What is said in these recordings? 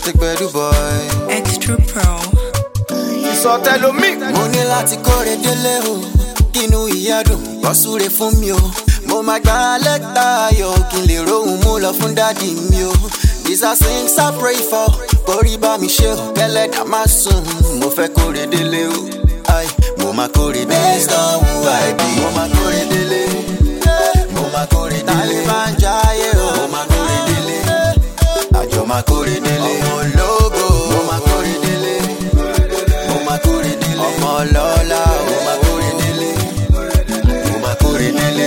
the bedu boy. Extra Pro. Ìsọtẹ́lómi. mo ní láti kóre délé o kínú ìyá dùn kó súre fún mi o mo máa gba lẹ́tà ayọ̀ kí n lè rohùn mú lọ fún dádì mi o these are things I pray for kórí bá mi ṣe o kẹlẹ́dà má sùn mo fẹ́ kóre délé o ai mo máa kóre délé based on who I be mo máa kóre délé mo máa kóre délé Taliban jayé o mo máa kóre délé àjọ máa kóre délé ọmọ ológo mo máa kóre délé mo máa kórè délé. ọmọ ọlọ́lá mo máa kórè délé. mo máa kórè délé.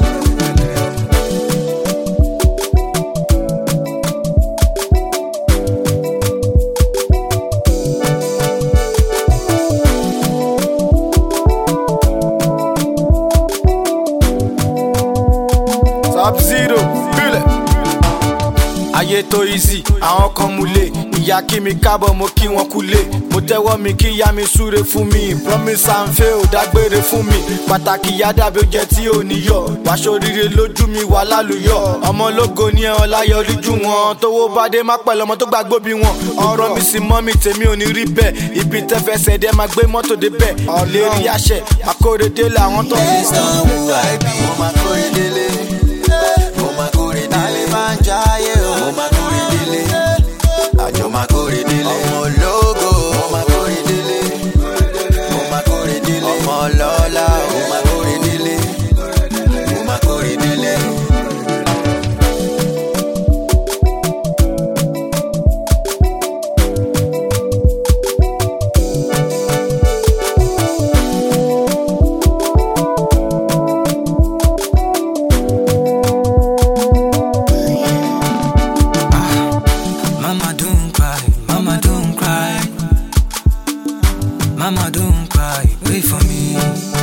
Sub zero. Bílẹ̀. Ayé tó easy, àwọn kan mú lé. Ìyá kí mi kábọ̀, mo kí wọn kú lé. Mo tẹ́wọ́ mi kí ìyá mi súre fún mi. Promise and fail dágbére fún mi. Pàtàkì ìyá dàbí oúnjẹ tí ò ní yọ̀. Wàṣọ rire lójú mi wà lálùyọ̀. Ọmọ ológo ní ẹ̀hàn láyọ̀ lójú wọn. Tówó bá dé má pẹ̀lú ọmọ tó gbàgbó bí wọn. Ọ̀rọ̀ mi sì mọ́ mi tèmi ò ní rí bẹ́ẹ̀. Ibi tẹ́fẹsẹ̀ dẹ́ máa gbé mọ́tò débẹ̀. Ọ̀lẹ́ rí àṣẹ, àkórèdé làwọn tó fi based on who I be. mo máa kórè délé. mo máa kórè délé. Taliban jayé o. mo máa kórè délé. àjọ máa kórè délé. ọmọ ológo. mo máa kórè délé. mo máa kórè délé. ọmọ ọlọ́lá. mo máa kórè délé. mo máa kórè délé. Mama don't cry, mama don't cry. Mama don't cry, wait for me.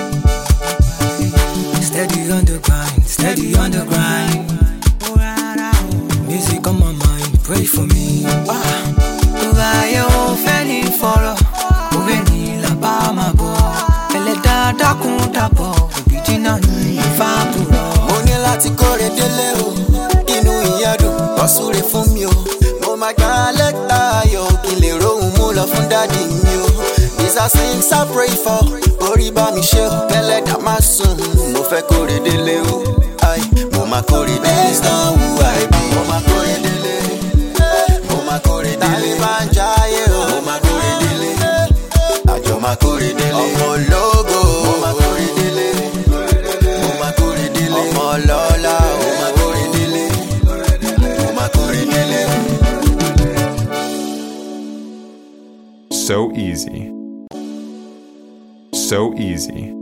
Steady on the grind, steady on the grind. Music on my mind, pray for me. Tuvaye o fẹ́ni fọ̀rọ̀, òwe ni làbá máa bọ̀. Ẹlẹ́dàá dákun dàbọ̀, òbí jìnnà ní ìfàbùrọ̀. mo ní láti kóre délé o inú ìyá dùn kó súre fún mi o mo máa gba lẹ́tà ayọ̀ kí n lè rohùn mú lọ fún dádì mi o these are things I pray for orí bá mi ṣe o kẹlẹ́dà má sùn mo fẹ́ kóre délé o ai mo máa kóre délé based on who I be mo máa kóre délé mo máa kóre délé Taliban jayé o mo máa kóre délé àjọ máa kóre délé ọmọ ológo mo máa kóre délé mo máa kórè délé. ọmọ ọlọ́lá mo máa kórè délé. mo máa kórè délé. So easy. So easy.